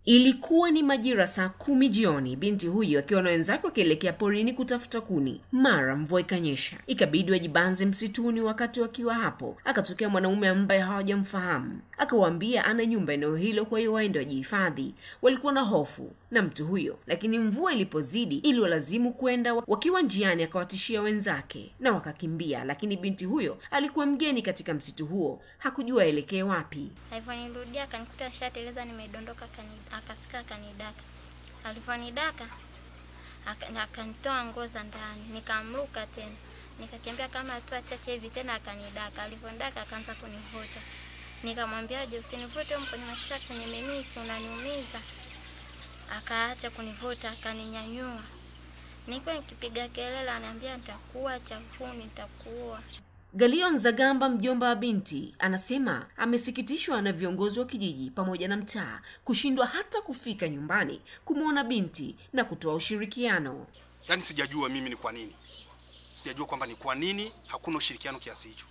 Ilikuwa ni majira saa kumi jioni, binti huyo akiwa na wenzake wakielekea porini kutafuta kuni. Mara mvua ikanyesha, ikabidi wajibanze msituni. Wakati wakiwa hapo, akatokea mwanaume ambaye hawajamfahamu, akawaambia ana nyumba eneo hilo, kwa hiyo waende wajihifadhi. Walikuwa na hofu na mtu huyo, lakini mvua ilipozidi iliwalazimu kwenda. Wakiwa njiani, akawatishia wenzake na wakakimbia, lakini binti huyo alikuwa mgeni katika msitu huo, hakujua aelekee wapi. Alivyonirudia akanikuta shateleza nimedondoka, akani- akafika akanidaka. Alivyonidaka aka- akanitoa nguo za ndani, nikamruka tena, nikakimbia kama hatua chache hivi tena akanidaka. Alivyonidaka akaanza kunivuta, nikamwambia je, usinivute huko kwenye machaka, kwenye miti unaniumiza. Akaacha kunivuta, akaninyanyua. Niko nikipiga kelele, ananiambia nitakuwa chafuni, nitakuwa Galion Zagamba, mjomba wa binti, anasema amesikitishwa na viongozi wa kijiji pamoja na mtaa kushindwa hata kufika nyumbani kumwona binti na kutoa ushirikiano. Yaani sijajua mimi ni kwa nini, sijajua kwamba ni kwa nini hakuna ushirikiano kiasi hicho,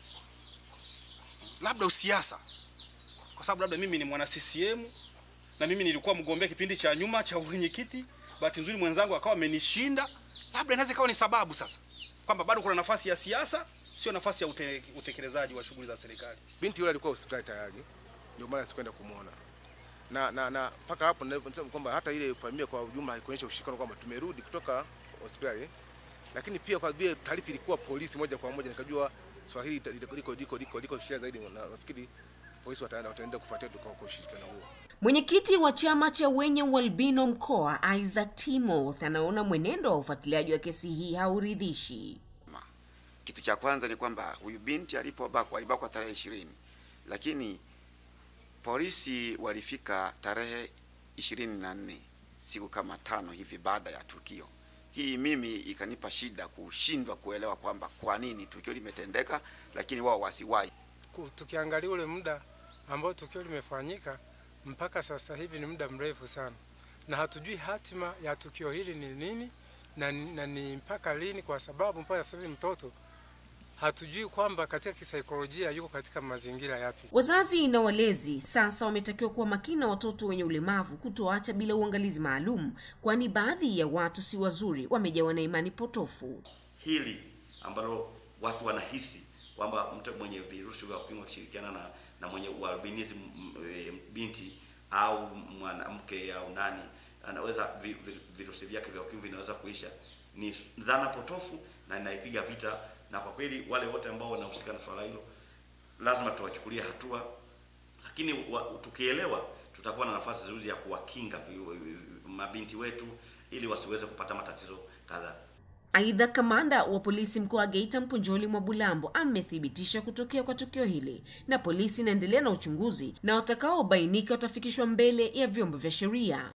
labda usiasa, kwa sababu labda mimi ni mwana CCM na mimi nilikuwa mgombea kipindi cha nyuma cha uwenyekiti. Bahati nzuri mwenzangu akawa amenishinda, labda inaweza ikawa ni sababu sasa kwamba bado kuna nafasi ya siasa, sio nafasi ya ute, utekelezaji wa shughuli za serikali. Binti yule alikuwa hospitali tayari, ndio maana sikwenda kumwona na na na mpaka hapo nasema kwamba hata ile familia kwa ujumla haikuonyesha ushirikiano kwamba tumerudi kutoka hospitali, lakini pia kwa vile taarifa ilikuwa polisi moja kwa moja, nikajua swala hili liko liko liko liko liko kisha zaidi, na nafikiri polisi wataenda wataenda kufuatia tu kwa kwa ushirikiano huo. Mwenyekiti wa chama cha wenye ualbino mkoa Isaac Timoth anaona mwenendo wa ufuatiliaji wa kesi hii hauridhishi. Kitu cha kwanza ni kwamba huyu binti alipobakwa alibakwa tarehe ishirini, lakini polisi walifika tarehe ishirini na nne siku kama tano hivi baada ya tukio. Hii mimi ikanipa shida kushindwa kuelewa kwamba kwa nini tukio limetendeka, lakini wao wasiwahi. Ku- tukiangalia ule muda ambao tukio limefanyika mpaka sasa hivi ni muda mrefu sana, na hatujui hatima ya tukio hili ni nini na, ni- na ni mpaka lini, kwa sababu mpaka sasa hivi mtoto hatujui kwamba katika kisaikolojia yuko katika mazingira yapi. Wazazi na walezi sasa wametakiwa kuwa makini na watoto wenye ulemavu, kutoacha bila uangalizi maalum, kwani baadhi ya watu si wazuri, wamejawa na imani potofu. hili ambalo watu wanahisi kwamba mtu mwenye virusi vya ukimwi akishirikiana na, na mwenye ualbinism m- e, binti au mwanamke au nani anaweza vi, vi, virusi vyake vya ukimwi vinaweza kuisha, ni dhana potofu na inaipiga vita, na kwa kweli wale wote ambao wanahusika na swala hilo lazima tuwachukulie hatua, lakini wa, tukielewa tutakuwa na nafasi nzuri ya kuwakinga vi, vi, mabinti wetu ili wasiweze kupata matatizo kadhaa. Aidha, kamanda wa polisi mkoa wa Geita Mpunjoli mwa Bulambo amethibitisha kutokea kwa tukio hili, na polisi inaendelea na uchunguzi na watakaobainika watafikishwa mbele ya vyombo vya sheria.